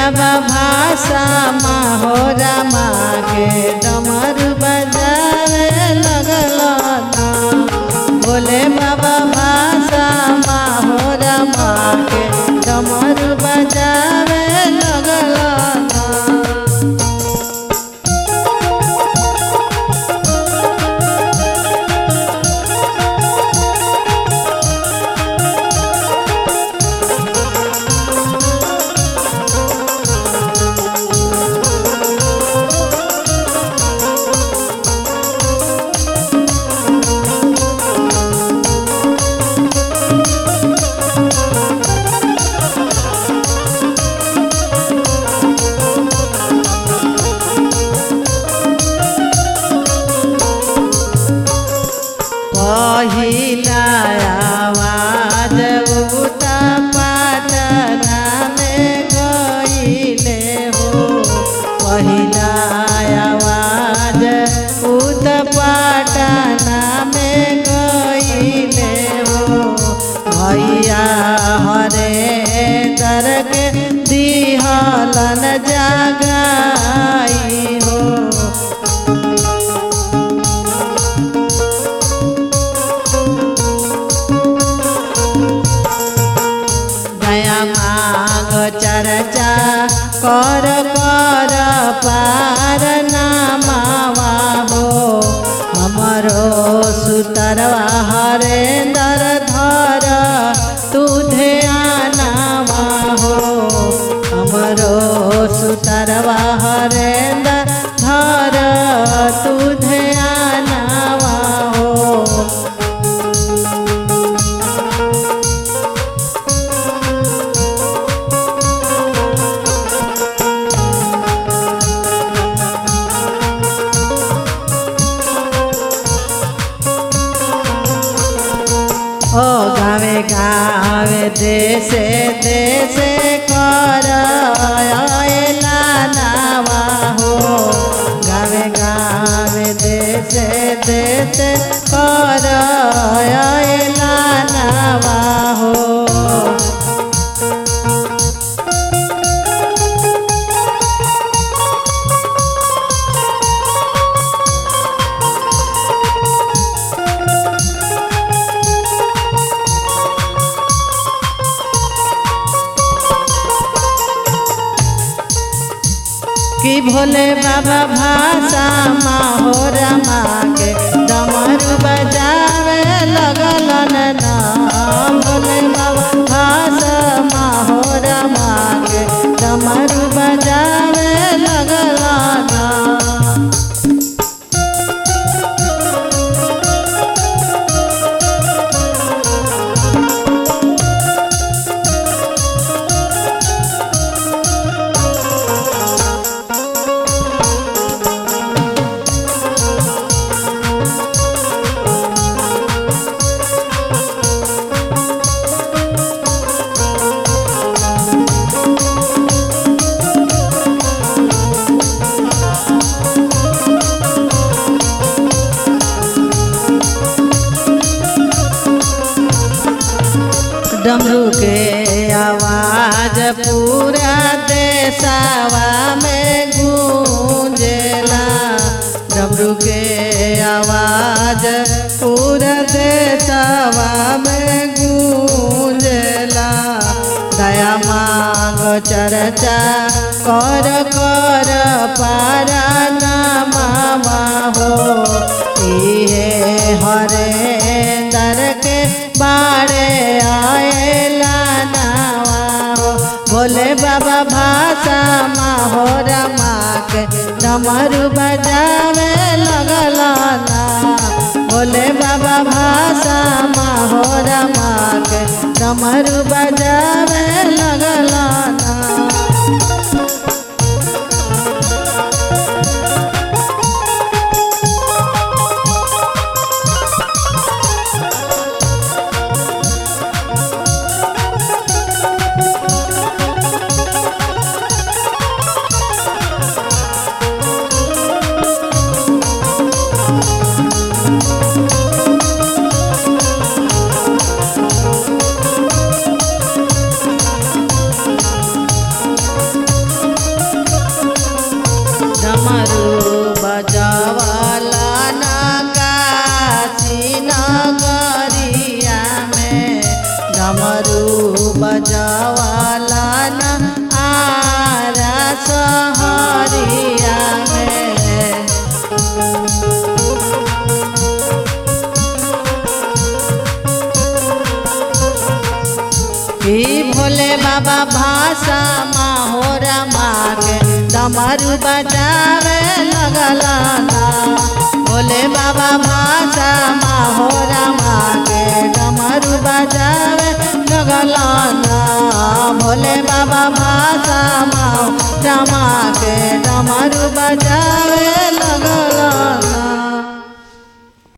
बाबा भाषा माहोरा माँ के डमरू बजावे लगल ना बोले बाबा भाषा माहोरा माँ के डमरू बजावे लगल ना पहिला आवाज उता पाटना में गईले हो पहिला आवाज उत पाटना में गईले हो भैया हरे दर के दिहलन जगाई हो दया माग चर्चा कर कर पार नामावा हो हमरो सुतरवा हरेंदर धर तू ध्यानावा हो हमरो सुतरवा हरेंदर धर तू ध्यानावा हो ओ गावे गावे देशे देशे कर आयला नावा हो गावे गावे देशे देशे कर आयला नावा हो कि भोले बाबा भाषा माहोरा माँ के डमरू बजावे लगल ना भोले बाबा भाषा माहोरा माँ के डमरू बजावे लगल ना डमरू के आवाज पूरा देशवा में गूंजेला डमरू के आवाज पूरा देशवा में गूंजेला दया मांग चर्चा कर कर पारा नामा हो इहे हरे दर के बाड़े आएला नावा हो भोले बाबा भाषा माहोरा माँ के डमरू बजावे लगल ना भोले बाबा भाषा माहोरा माँ के डमरू बजावे लगल ना कि भोले बाबा भाषा माहोरा मागे डमरू बजावे लगलाना भोले बाबा भाषा माहोरा मागे डमरू बजावे लगलाना भोले बाबा भाषा माहोरा मागे डमरू बजावे लगलाना